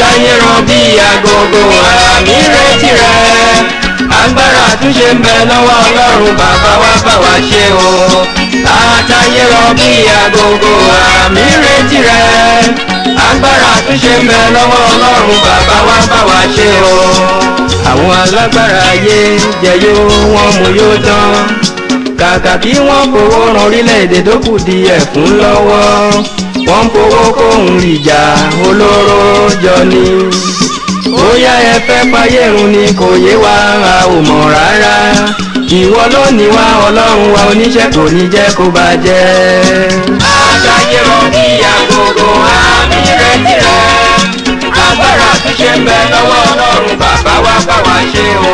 àtàyè ràn bí agogo àmì retí rẹ agbára àtúnṣe ń bẹ lọ́wọ́ ọlọ́run bàbá wa bá wa ṣe o àtàyè ràn bí agogo àmì retí rẹ agbára àtúnṣe ń bẹ lọ́wọ́ ọlọ́run bàbá wa bá wa ṣe o àwọn alágbára ayé jẹyó wọn mú yóò tán kàkà kí wọ́n fowó ran orílẹ̀-èdè tó kù di ẹ̀kún lọ́wọ́ wọ́n fowó kóhun ìjà olóró jọ ni bóyá ẹ fẹ́ fáyérun ni kò yé wa a ò mọ̀ rárá ìwọ ló ní wa ọlọ́run wa oníṣẹ́ kò ní jẹ́ kó bàjẹ́. àṣàyè rọ ní agogo àmì retí rẹ agbára àtúnṣe ń bẹ lọ́wọ́ ọlọ́run bàbá wa bá wa ṣe o.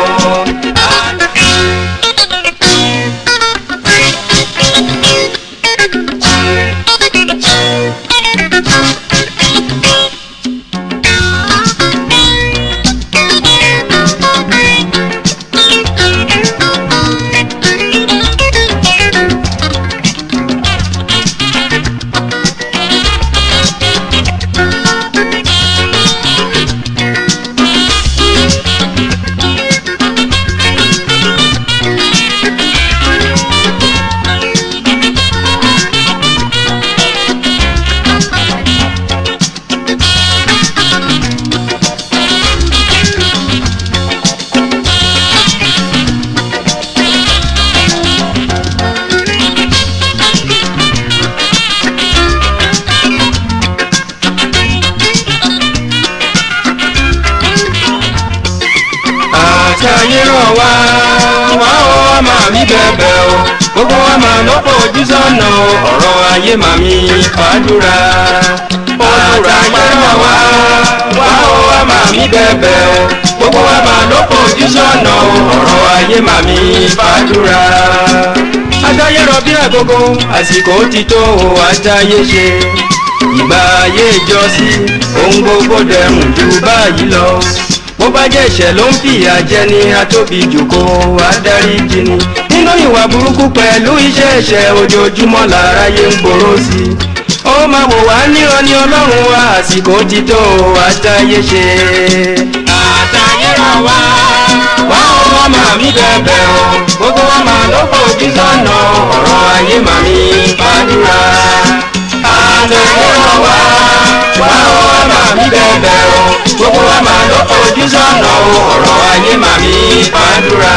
àtàyè ràn wá wá ó wá máa mi bẹ̀bẹ̀ o gbogbo wa máa ló fojú sọ́nà o ọ̀rọ̀ ayé màmí fàdúrà àtàyè ràn wá wá ó wá máa mi bẹ̀bẹ̀ o gbogbo wa máa ló fojú sọ́nà o ọ̀rọ̀ ayé màmí fàdúrà àtàyè rọ bí àgógó àsìkò ti tó o àtàyè ṣe ìgbà ayé ìjọsí ohun gbogbo dẹrùn ju báyìí lọ bó bá jẹ́ ìṣẹ̀ ló ń fìyà jẹ ni atóbi jòkó adarí jini nínú ìwà burúkú pẹ̀lú iṣẹ́ ẹ̀ṣẹ̀ ojoojúmọ́ láráyé ń gbòòrò sí i ó máa wò wá níran ní ọlọ́run wa àsìkò ti tó àtàyè ṣe. àtàyè ràn wá wá ó wá máa mí bẹ̀bẹ̀ o gbogbo wa máa ló fojú sọ́nà ọ̀rọ̀ ayé màmí fàdúrà. àtàyè ràn wá wá ó wá máa mí bẹ̀bẹ̀ o gbogbo wa máa ló fojú sọ́nà ọ̀rọ̀ ayé màmí fàdúrà.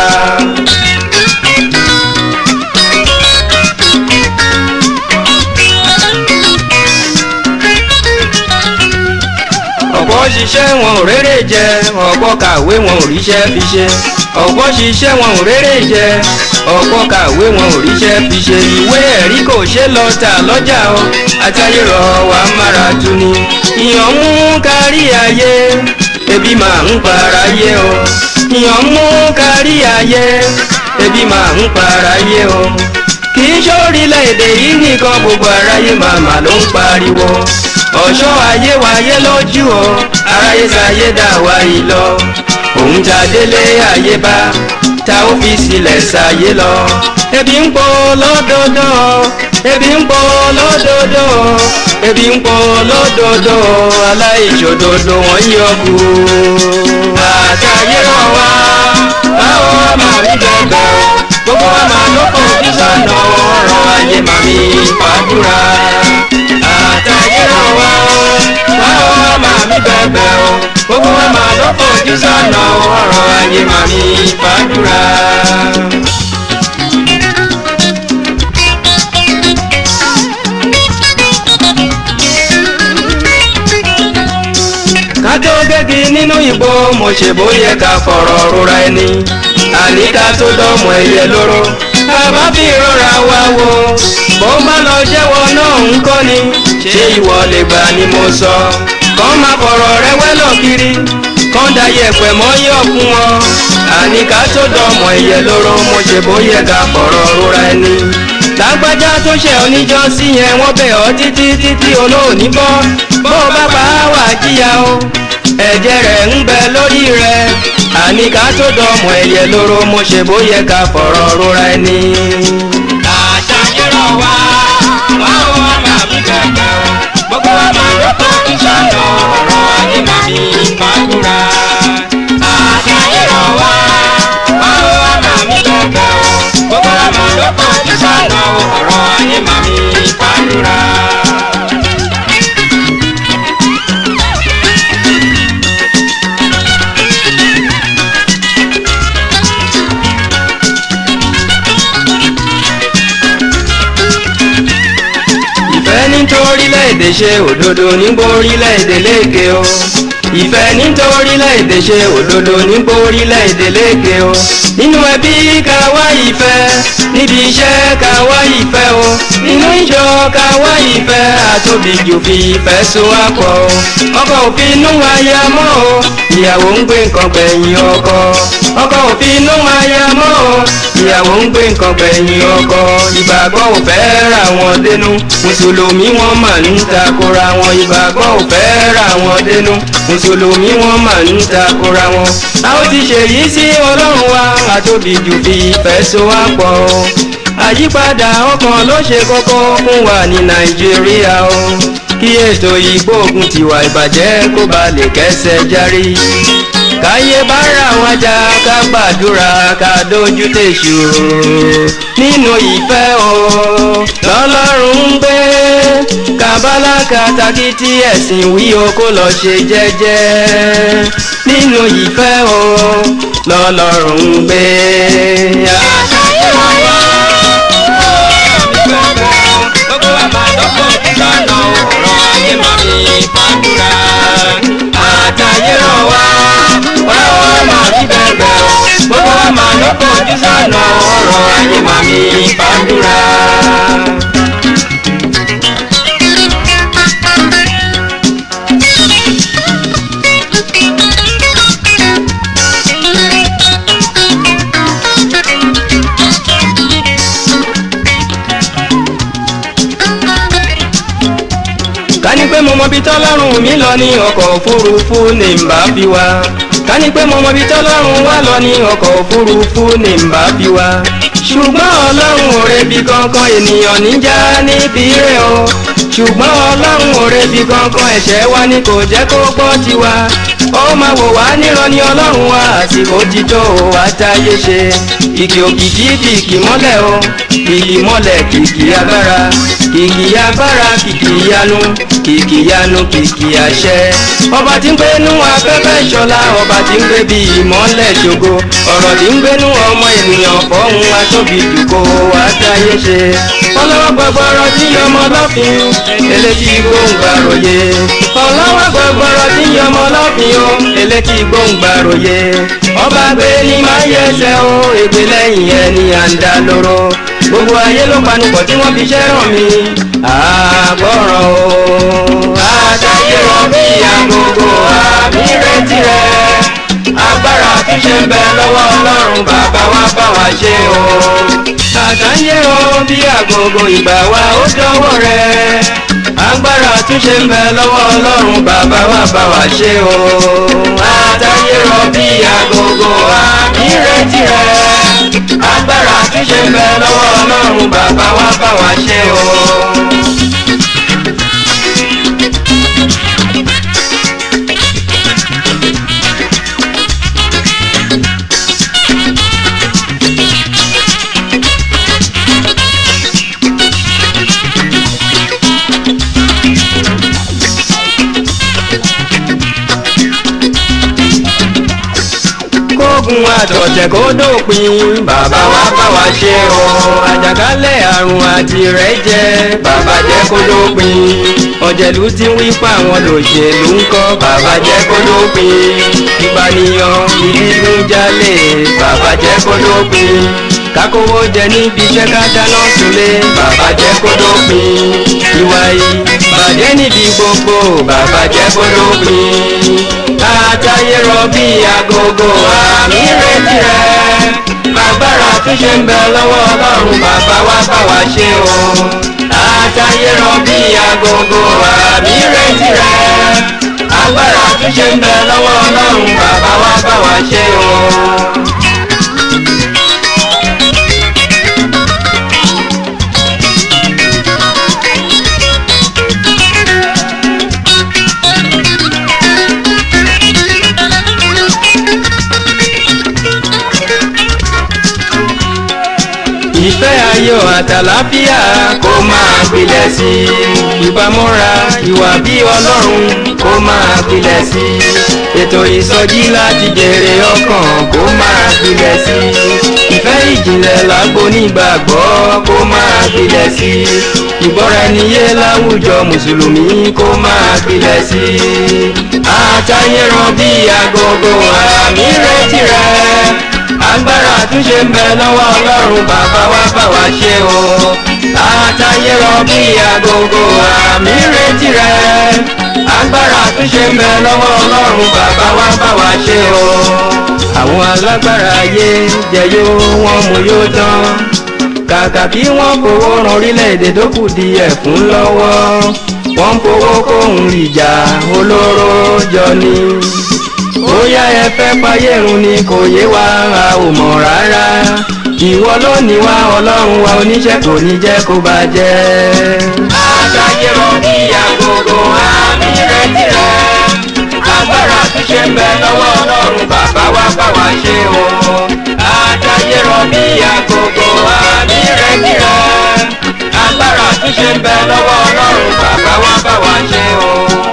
ọ̀pọ̀ ṣiṣẹ́ wọn ò rérè jẹ ọ̀pọ̀ kàwé wọn ò ríṣẹ́ fi ṣe ọ̀pọ̀ ṣiṣẹ́ wọn ò rérè jẹ ọ̀pọ̀ kàwé wọn ò ríṣẹ́ fi ṣe ìwé ẹ̀rí kò ṣe lọ tà lọ́jà o àtàyè rọ̀ wá mára tu ni ìyàn mú kárí ayé ebi máa ń para yé o ìyàn mú kárí ayé ebi máa ń para yé o kì í ṣórílẹ̀-èdè yìí nìkan gbogbo aráyé màmá ló ń pariwo ọ̀ṣọ́ ayé wáyé lójú o aráyé sáyé dà wá yìí lọ òun ta délé ayé bá ta ó fi sílẹ̀ sáyé lọ ebi ń pọ̀ lódodo ebi ń pọ̀ lódodo ebi ń pọ̀ lódodo aláìṣòdodo wọn yọ kú. àtàyè ràn wá báwo máa rí bẹ̀bẹ̀ o gbogbo wa máa ló fojú sọ́nà ọ̀rọ̀ ayé màmí fàdúrà. àtàyè ràn wá báwo máa rí bẹ̀bẹ̀ o gbogbo wa máa ló fojú sọ́nà ọ̀rọ̀ ayé màmí fàdúrà. kájọ gẹ́gì nínú ìbò mo ṣe bóyẹ ká fọ̀rọ̀ rora ẹni àníká tó dọ́mọ ẹyẹ lóró àbá fi rọra wá wo bó bá lọ jẹ́wọ́ náà ń kọ́ ni ṣé ìwọ lè gbà ni mo sọ kọ́ máa fọ̀rọ̀ rẹ wẹ́lọ̀ kiri kọ́ da yẹ̀pẹ̀ mọ́ yọ̀ fún wọn àníká tó dọ́mọ ẹyẹ lóró mo ṣe bóyẹ ká fọ̀rọ̀ rora ẹni lágbájá tó ṣe oníjọ́sí yẹn wọ́n bẹ̀ ọ́ títí títí olóòní bọ́ bó o bá pa á wà jíya o ẹ̀jẹ̀ rẹ̀ ń bẹ lórí rẹ̀ àní ká tó dọ̀mọ̀ ẹ̀yẹ lóró mo ṣe bóyẹ ká fọ̀rọ̀ rora ẹni. àṣà yẹ̀rọ wá wá ó wá máa fi bẹ̀rẹ̀ o gbogbo wa máa ló kọ́ kí sọ́nà ọ̀rọ̀ ayé màmí nítorílẹ̀-èdè ṣe òdodo nígbórílẹ̀-èdè lékè o ìfẹ́ nítorílẹ̀-èdè ṣe òdodo nígbórílẹ̀-èdè lékè o nínú ẹbí ká wá ìfẹ́ níbi iṣẹ́ ká wá ìfẹ́ o nínú ìjọ ká wá ìfẹ́ àtòbí jù fi ìfẹ́ so wá pọ̀ o ọkọ òfin inú aya mọ́ o ìyàwó ń gbé nǹkan gbẹ̀yìn ọkọ ọkọ òfin inú aya mọ́ o ìyàwó ń gbé nǹkan gbẹ̀yìn ọkọ ìgbàgbọ́ ò fẹ́ ra wọn dénú mùsùlùmí wọn mà ń takora wọn ìgbàgbọ́ ò fẹ́ ra wọn dénú mùsùlùmí wọn mà ń takora wọn. a ó ti ṣèyí sí ọlọ́run wa àtòbí jù fi ìfẹ́ so wá pọ̀ o àyípadà ọkàn ló ṣe kókó fún wa ní nàìjíríà o kí ètò ìgbógun tiwa ìbàjẹ́ kó ba lè kẹ́sẹ̀ járí káyé bá ra wọn jà ká gbàdúrà ká dojú tèṣù nínú ìfẹ́ o lọ́lọ́run ń gbé kábàlà kàtàkì tí ẹ̀sìn wí o kó lọ ṣe jẹ́jẹ́ nínú ìfẹ́ o lọ́lọ́run ń gbé. àṣàyè wáyé gbogbo wa máa dọ́kọ̀ lọ́nà ọ̀rọ̀ ayé máa fi fàdúrà àtàyè ràn wá wá wá máa fi bẹ̀rẹ̀ o gbogbo wa máa dọ́kọ̀ ojú sànà ọ̀rọ̀ ayé máa fi fàdúrà. ká ní pé mo mọ bí tọ́lọ́run mi lọ ní ọkọ̀ òfurufú ní mbà fi wá ká ní pé mo mọ bí tọ́lọ́run wá lọ ní ọkọ̀ òfurufú ní mbà fi wá ṣùgbọ́n ọlọ́run ò rebi kankan ènìyàn níjà níbi rẹ̀ o ṣùgbọ́n ọlọ́run ò rebi kankan ẹ̀ṣẹ̀ wa ni kò jẹ́ kó gbọ́ tiwa ó máa wò wá níran ní ọlọ́run wa àsìkò ti tó o wá táyé ṣe kìkì òkìkí kìkì mọ́lẹ̀ o kìkì mọ́lẹ̀ kìkì agbára kìkì agbára kìkì yanu kìkì yanu kìkì àṣẹ ọba tí ń gbénú afẹ́fẹ́ ṣọlá ọba tí ń gbé bí ìmọ́lẹ̀ ṣògo ọ̀rọ̀ tí ń gbénú ọmọ ènìyàn fọ́hún atóbi jùkọ́ wá táyé ṣe ọlọ́wọ́ gbọgbọrọ tí yọmọ lọ́fin elétí gbóǹgbàròyé ọlọ́wọ́ gbọgbọrọ tí yọmọ lọ́fin o elétí gbóǹgbàròyé ọba gbé ní máa yẹsẹ̀ o ègbé lẹ́yìn ẹni à ń dá lóró gbogbo ayé ló panupọ̀ tí wọ́n fi ṣẹ́ràn mi àgbọ̀ràn o àtàyè rọ bí agogo àmì retí rẹ agbára àtúnṣe ń bẹ lọ́wọ́ ọlọ́run bàbá wa bá wa ṣe o àtàyè rọ bí agogo ìgbà wa ó dọ́wọ́ rẹ agbára àtúnṣe ń bẹ lọ́wọ́ ọlọ́run bàbá wa bá wa ṣe o àtàyè rọ bí agogo àmì retí rẹ agbára àtúnṣe ń bẹ lọ́wọ́ ọlọ́run bàbá wa bá wa ṣe o. kógun àtọ̀tẹ̀ kó dópin bàbá wa bá wa ṣe o àjàkálẹ̀ àrùn àti rẹ̀ jẹ́ bàbá jẹ́ kó dópin ọ̀jẹ̀lú tí wí pa àwọn lòṣèlú ń kọ́ bàbá jẹ́ kó dópin ìpànìyàn ìdígunjalè bàbá jẹ́ kó dópin kákówó jẹ níbi iṣẹ́ ká dáná sunlé bàbá jẹ́ kó dópin ìwà ìbàjẹ́ níbi gbogbo bàbá jẹ́ kó dópin àtàyè rọ bí agogo àmì retí rẹ agbára túnṣe ń bẹ lọ́wọ́ ọlọ́run bàbá wa bá wa ṣe o àtàyè rọ bí agogo àmì retí rẹ agbára túnṣe ń bẹ lọ́wọ́ ọlọ́run bàbá wa bá wa ṣe o. ìfẹ́ ayọ̀ àtàlàfíà kó máa gbilẹ̀ sí i ìbámọ́ra ìwà bí ọlọ́run kó máa gbilẹ̀ sí i ètò ìsọjí láti jèrè ọkàn kó máa gbilẹ̀ sí i ìfẹ́ ìjìnlẹ̀ lágbo nígbàgbọ́ kó máa gbilẹ̀ gbilẹ̀ sí i ìgbọ́ra ẹni yé láwùjọ mùsùlùmí kó máa gbilẹ̀ sí i àtàyè ràn bí agogo àmì retí rẹ̀ agbára àtúnṣe ń bẹ lọ́wọ́ ọlọ́run bàbá wa bá wa ṣe o àtàyè ràn bí agogo àmì retí rẹ̀ agbára àtúnṣe ń bẹ lọ́wọ́ ọlọ́run bàbá wa bá wa ṣe o àwọn alágbára ayé jẹyó wọn mú yóò tán kàkà kí wọ́n fowó ran orílẹ̀-èdè tó kù di ẹ̀fún lọ́wọ́ wọ́n ń fowó kóhun ìjà olóró jọ ni bóyá ẹ fẹ́ payérun ni kò yé wa a ò mọ̀ rárá ìwọ ló ní wa ọlọ́run wa oníṣẹ́ kò ní jẹ́ kó bàjẹ́. àṣàyè rọ ní àgógó àmì rẹ̀ tirẹ̀ agbára àtúnṣe ń bẹ lọ́wọ́ ọlọ́run bàbá wa bá wa ṣe o àṣàyè rọ ní àgógó àmì rẹ̀ tirẹ̀ agbára àtúnṣe ń bẹ lọ́wọ́ ọlọ́run bàbá wa bá wa ṣe o.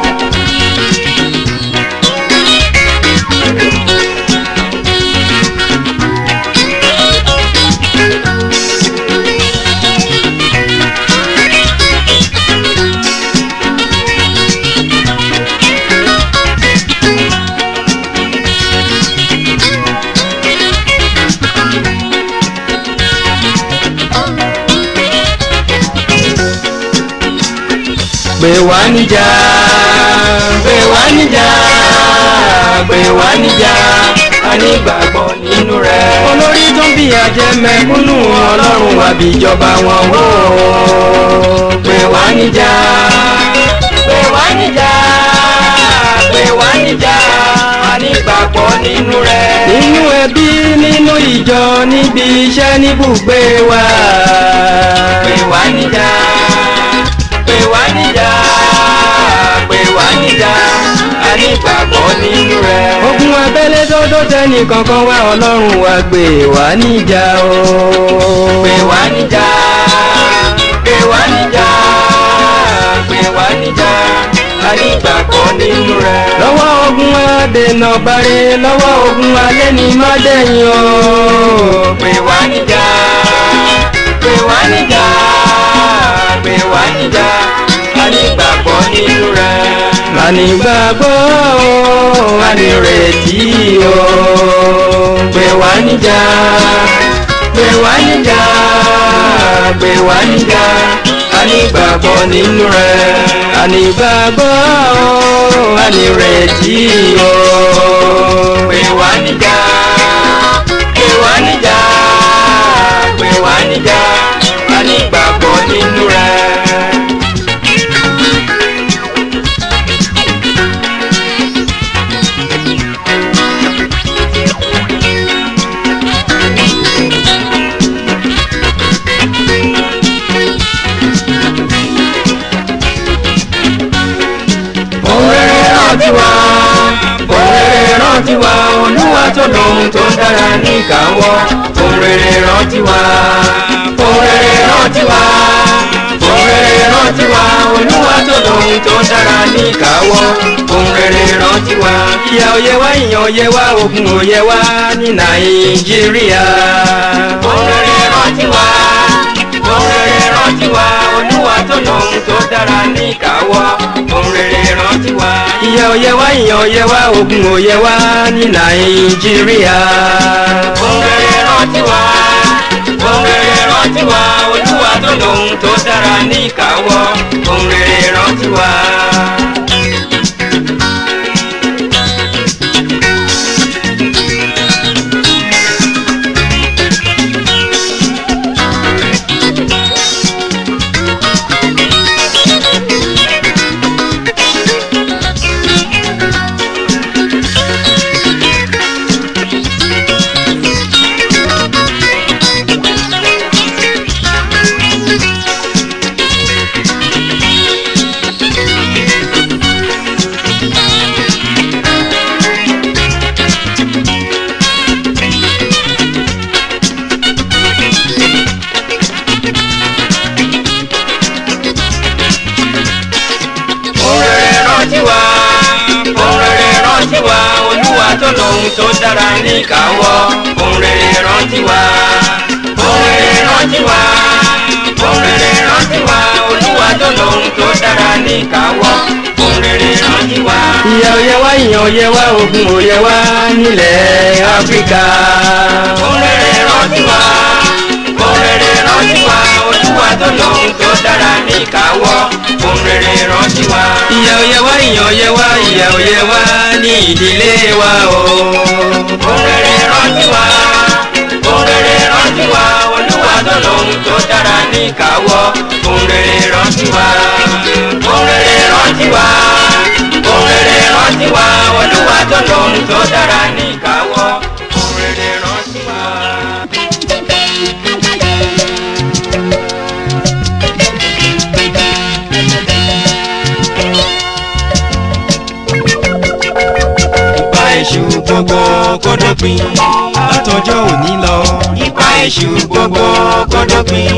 pè wá níjà pè wá níjà pè wá níjà a ní gbàgbọ́ nínú rẹ̀. olórí tó ń bí ajẹ́ mẹ́kúnnù ọlọ́run wà bí ìjọba wọn wò ó. pè wá níjà pè wá níjà pè wá níjà a ní gbàgbọ́ nínú rẹ̀. nínú ẹbí nínú ìjọ níbi iṣẹ́ níbùgbé wa. pè wá níjà pè wá níjà pè wá níjà a ní gbàgbọ́ nínú rẹ̀. ogun abẹ́lé tó tó tẹ́nì kankan wá ọlọ́run wa gbé wá níjà o. pè wá níjà pè wá níjà pè wá níjà a ní gbàgbọ́ nínú rẹ̀. lọ́wọ́ ogun adènà bare lọ́wọ́ ogun alẹ́ ní mọ́dẹ̀yìn o. pè wá níjà pè wá níjà pè wá níjà a ní gbàgbọ́ nínú rẹ̀. a ní gbàgbọ́ o a ní retí o pè wá níjà pè wá níjà pè wá níjà a ní gbàgbọ́ nínú rẹ̀. a ní gbàgbọ́ o a ní retí o pè wá níjà pè wá níjà pè wá níjà a ní gbàgbọ́ nínú rẹ̀. òrèrè rántí wa òrèrè rántí wa olúwa tó lóhun tó dára ní ìkáwọ́ òrèrè rántí wa òrèrè rántí wa òrèrè rántí wa olúwa tó lóhun tó dára ní ìkáwọ́ òrèrè rántí wa ìyà òye wa ìyàn òye wa ogun òye wa ní nàìjíríà òrèrè rántí wa òrèrè rántí wa olúwa tó lóhun tó dára ní ìkáwọ́ òrèrè rántí wa. ìyà òye wa ìyàn òye wa ogun òye wa ní nàìjíríà. òrèrè rántí wa òrèrè rántí wa olúwa tó lóhun tó dára ní ìkáwọ́ òrèrè rántí wa. òrèrè rántí wa òrèrè rántí wa olúwa tó lóhun tó dára ní ìkáwọ́ òrèrè rántí wa òrèrè rántí wa òrèrè rántí wa. ní ìkáwọ́ ohun rere rántí wa. ìyà òye wá ìyàn òye wá ogun òye wá nílẹ̀ áfíríkà. ohun rere rántí wa ohun rere rántí wa olúwa tó lóhun tó dára ní ìkáwọ́ ohun rere rántí wa. ìyà òye wá ìyàn òye wá ìyà òye wá ní ìdílé wa o. ohun rere rántí wa ohun rere rántí wa olúwa tó lóhun tó dára ní ìkáwọ́ ohun rere rántí wa ohun rere rántí wa ohun rere rántí wa olúwa tó lóhun tó dára ní ìkáwọ́ ohun rere rántí wa. ipa èṣù gbogbo kó dópin látọjọ́ òní lọ. ipa èṣù gbogbo kó dópin.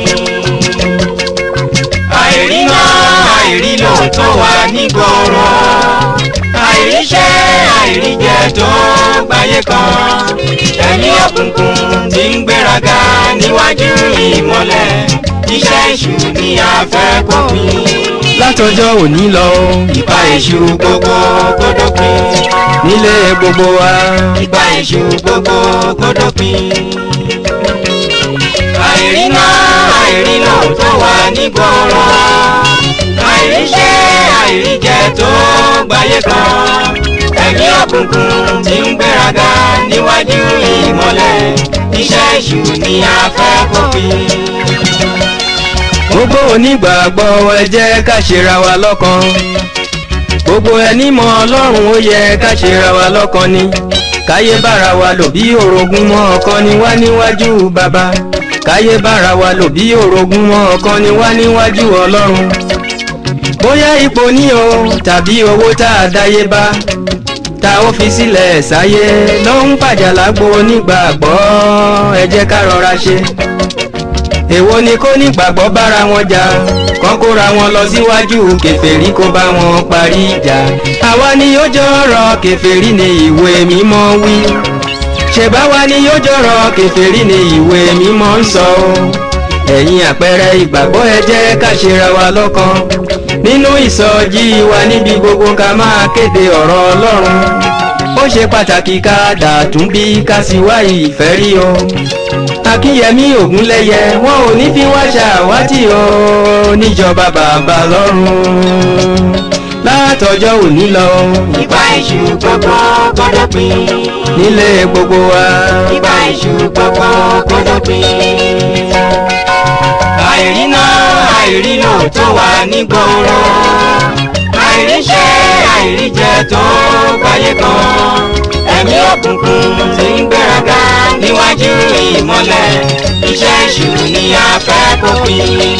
àìríná àìrílò tó wà nígboro àìríṣẹ́ àìríjẹ tó gbáyé kan ẹ̀mí òkùnkùn tí ń gbéraga níwájú ìmọ́lẹ̀ iṣẹ́ èṣù ni a fẹ́ kópin. látọjọ́ òní lọ. ipa èṣù gbogbo kó dópin. nílé gbogbo wa. ipa èṣù gbogbo kó dópin. àìríná àìrílò tó wà nígboro àìríṣẹ́ àìríjẹ tó gbáyé kan ẹ̀mí òkùnkùn tí ń gbéraga níwájú ìmọ́lẹ̀ iṣẹ́ èṣù ni a fẹ́ kópin. gbogbo onígbàgbọ́ ẹ jẹ́ ká ṣera wa lọ́kan gbogbo ẹni mọ ọlọ́run ó yẹ ká ṣera wa lọ́kan ni káyé bára wa lò bí orogún mọ́ ọ̀kan ni wá níwájú bàbá káyé bára wa lò bí orogún mọ́ ọ̀kan ni wá níwájú ọlọ́run bóyá ipò ní o tàbí owó tá a dáyé bá tá ó fi sílẹ̀ sáyé ló ń pàjà lágbo onígbàgbọ́ ẹ jẹ́ ká rọra ṣe èwo ni kó nígbàgbọ́ bára wọn jà kán kóra wọn lọ síwájú kèfèrí kó bá wọn parí ìjà àwa ni yóò jọ̀rọ̀ kèfèrí ni ìwé mímọ́ wí ṣèbáwa ni yóò jọ̀rọ̀ kèfèrí ni ìwé mímọ́ ń sọ o ẹ̀yin àpẹẹrẹ ìgbàgbọ́ ẹ jẹ́ ká ṣera wa lọ́kan nínú ìsọjí wa níbi gbogbo ká máa kéde ọ̀rọ̀ ọlọ́run ó ṣe pàtàkì ká dàtún bí ká sì wá ìfẹ́ rí o akínyẹmí ògúnlẹyẹ wọn ò ní fi wá ṣàwátì o níjọba bàbá lọ́run látọjọ́ òní lọ ipa èṣù gbogbo kó dópin. nílé gbogbo wa Ìgbà èṣù gbogbo kó dópin. Àìríná àìrílò tó wà nígboro. Àìríṣẹ́ àìríjẹ tó gbáyé kan. Ẹ̀mí òkùnkùn tí ń gbéraga níwájú ìmọ́lẹ̀. Iṣẹ́ èṣù ni a fẹ́ kópin.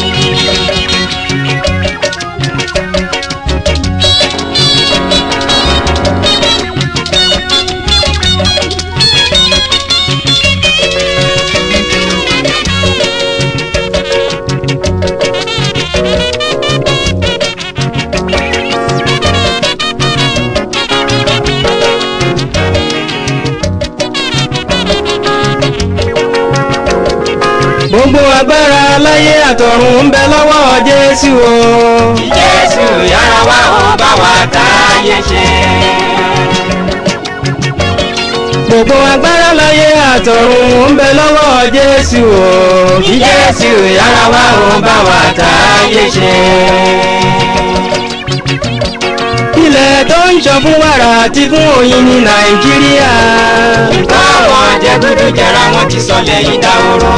gbogbo agbára láyé àtọ̀run ń bẹ lọ́wọ́ jésù o Jésù yára wá ó bá wa táyé ṣe. gbogbo agbára láyé àtọ̀run ń bẹ lọ́wọ́ jésù o Kí Jésù yára wá ó bá wa táyé ṣe. ilẹ̀ tó ń ṣàn fún wàrà àti fún oyin ní nàìjíríà Káwọn jẹgúdú jẹra wọn ti sọ lẹ́yìn dáhùrọ̀.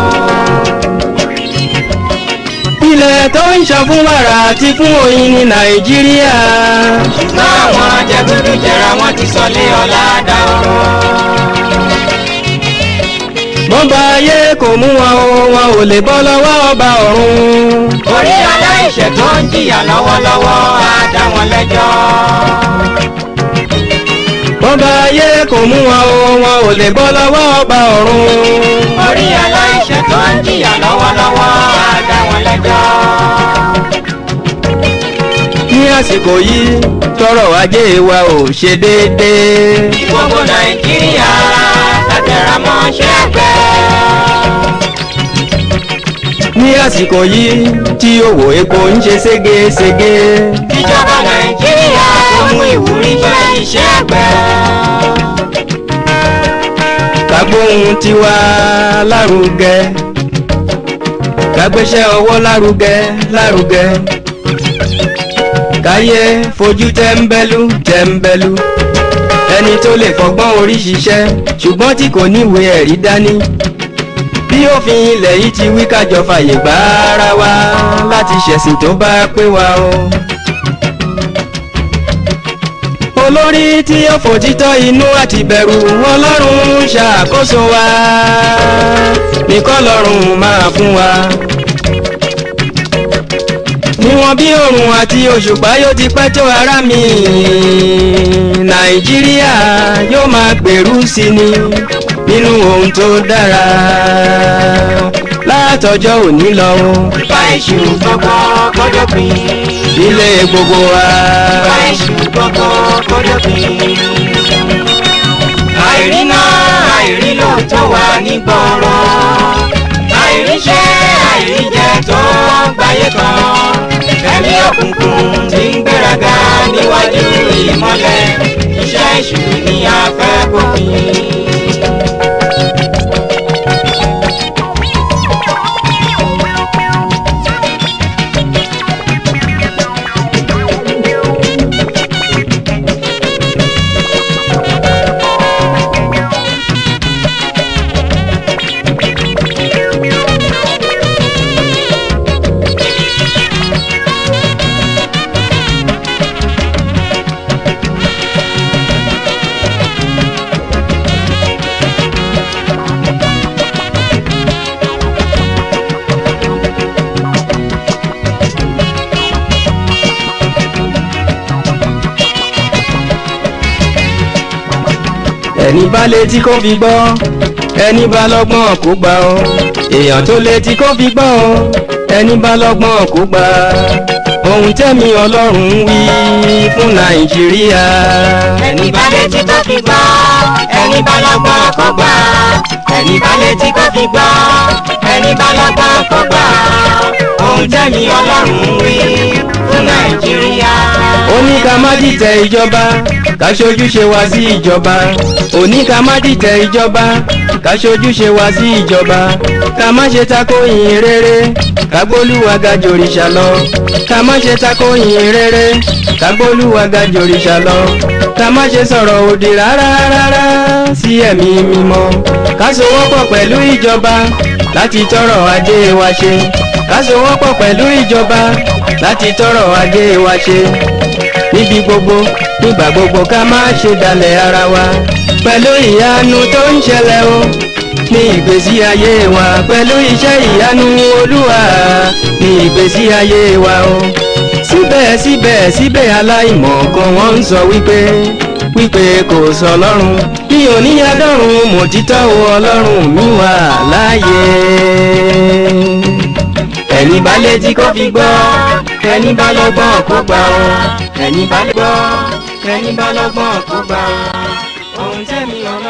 ilẹ̀ tó ń ṣàn fún wàrà àti fún oyin ní nàìjíríà Káwọn jẹgúdú jẹra wọn ti sọ lé ọlá dáhùrọ̀. bọ́ba ayé kò mú wọn o wọn ò lè bọ́ lọ́wọ́ ọba ọ̀run Orí aláìṣẹ̀ tó ń jìyà lọ́wọ́lọ́wọ́ á dá wọn lẹ́jọ́. bọ́ba ayé kò mú wọn o wọn ò lè bọ́ lọ́wọ́ ọba ọ̀run Orí aláìṣẹ̀ tó ń jìyà lọ́wọ́lọ́wọ́ á dá wọn lẹ́jọ́. ní àsìkò yìí tọrọ ajé wa ò ṣe déédéé Gbogbo Nàìjíríà tàtẹ̀rà mọ́ ṣẹ́gbẹ́. ní ní àsìkò yìí tí òwò epo ń ṣe ségesège ìjọba nàìjíríà tó mú ìwúrí bá iṣẹ́ àgbẹ̀. kágbóhun tiwa lárugẹ kágbéṣẹ́ ọwọ́ lárugẹ lárugẹ káyé fojú tẹ́ńbẹ́lú tẹ́ńbẹ́lú ẹni tó lè fọgbọ́n orí ṣiṣẹ́ ṣùgbọ́n tí kò níwèé ẹ̀rí dání bí òfin ilẹ̀ yìí ti wí kájọ fàyè gbà ara wa láti ṣẹ̀sìn tó bá pé wa o. olórí tí ó fòtítọ́ inú àti bẹ̀rù ọlọ́run ṣàkóso wa nìkan lọ́rùn máa fún wa. níwọ̀n bí oòrùn àti òṣùpá yóò ti pẹ́ tó ara mi nàìjíríà yóò máa gbèrú sí ni nínú ohun tó dára látọjọ́ òní lọ o. ìfà èṣù gbogbo kọjọ́ pin. ilé gbogbo wa. ìfà èṣù gbogbo kọjọ́ pin. àìríná àìrílò tó wà nígboro. àìríṣẹ́ àìríjẹ tó gbáyé kan. ẹ̀mí òkùnkùn ti ń gbéraga níwájú ìmọ́lẹ̀. iṣẹ́ èṣù ni a fẹ́ kófin. ẹni bá létí kó fi gbọ́ ẹni bá lọ́gbọ́n kó gbà ọ́ èèyàn tó létí kó fi gbọ́ ọ́ ẹni bá lọ́gbọ́n kó gbà ohun tẹ́mi ọlọ́run wí fún nàìjíríà. ẹni bá létí kó fi gbọ́ ẹni bá lọ́gbọ́n kó gbà ẹni bá létí kó fi gbọ́ ẹni bá lọ́gbọ́n kó gbà ohun tẹ́mi ọlọ́run wí fún nàìjíríà. ó ní ká má dìtẹ̀ ìjọba ká ṣojúṣe wa sí ìjọba ó ní ká má dìtẹ̀ ìjọba ká ṣojúṣe wa sí ìjọba ká má ṣe tako ìyìn rere ká gbólúwa ga jòrìṣà lọ ká má ṣe tako ìyìn rere ká gbólúwa ga jòrìṣà lọ ká má ṣe sọ̀rọ̀ òdì rárá rárá sí ẹ̀mí mímọ́ ká sowọ́pọ̀ pẹ̀lú ìjọba láti tọrọ ajé wa ṣe ká sowọ́pọ̀ pẹ̀lú ìjọba láti tọrọ ajé wa ṣe níbi gbogbo nígbà gbogbo ká má ṣe dalẹ̀ ara wa pẹ̀lú ìyanu tó ń ṣẹlẹ̀ o ní ìgbésí ayé wa pẹ̀lú iṣẹ́ ìyanu olúwa ní ìgbésí ayé wa o síbẹ̀ síbẹ̀ síbẹ̀ aláìmọ̀ kan wọ́n ń sọ wípé wípé kò sọ ọlọ́run bí oníyàdọ́run mòtítọ́ o ọlọ́run mi wà láàyè ẹni bá létí kó fi gbọ́ ẹni bá lọ́gbọ́n kó gbà ọ́ ẹni bá gbọ́ ẹni bá lọ́gbọ́n kó gbà ọ́ ohun tẹ́mi ọlọ́run.